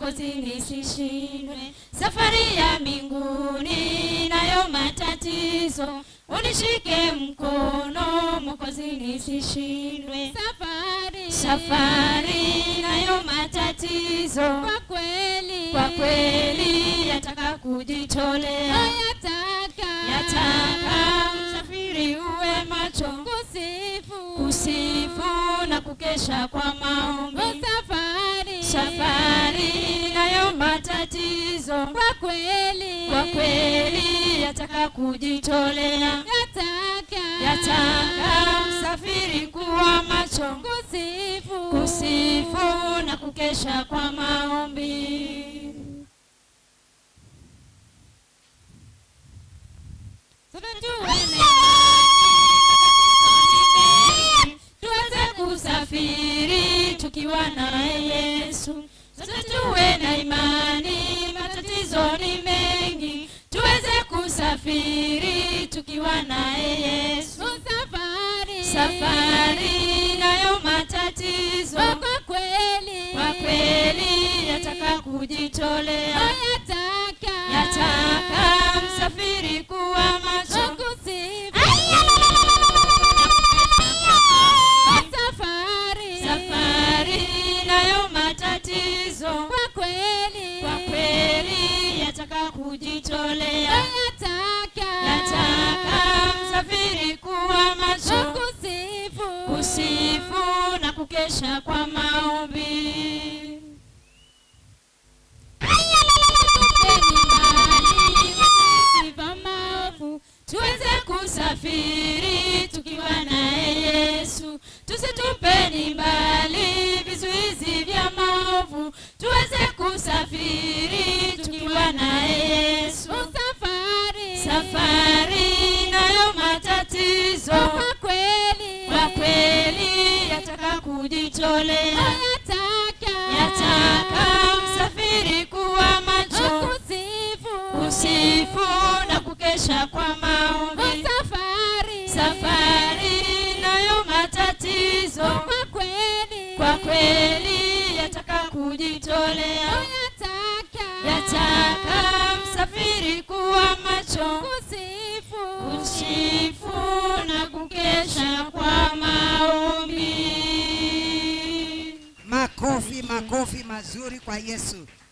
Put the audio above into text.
Mwokozi nisishindwe. Safari ya mbinguni nayo matatizo, unishike mkono Mwokozi nisishindwe. safari Safari nayo matatizo, kwa kweli kwa kweli yataka kujitolea, yataka yataka msafiri uwe macho kusifu kusifu na kukesha kwa maombi. safari Safari nayo matatizo, kwa kweli kwa kweli yataka kujitolea, yataka yataka msafiri kuwa macho kusifu kusifu na kukesha kwa maombi. Sote tuwe na tuweze kusafiri tukiwa naye Yesu. Sote tuwe na imani, matatizo ni mengi, tuweze kusafiri tukiwa naye Yesu. safari Safari nayo matatizo, kwa kweli kwa kweli yataka kujitolea, yataka yataka msafiri kuwa macho kusifu safari safari nayo matatizo, kwa kweli kwa kweli yataka kujitolea, yataka yataka msafiri kuwa macho kusifu kusifu na kukesha kwa maombi. sifa maovu tuweze kusafiri tukiwa naye Yesu, tusitupeni mbali vizuizi vya maovu, tuweze kusafiri tukiwa naye Yesu. safari Safari nayo matatizo, kwa kweli kwa kweli yataka kujitolea, yataka yataka msafiri kuwa macho kusifu kusifu na kukesha kwa maombi. safari Safari nayo matatizo, kwa kweli kwa kweli yataka kujitolea, yataka yataka msafiri kuwa macho kusifu kusifu na kukesha kwa maombi. Makofi, makofi mazuri kwa Yesu.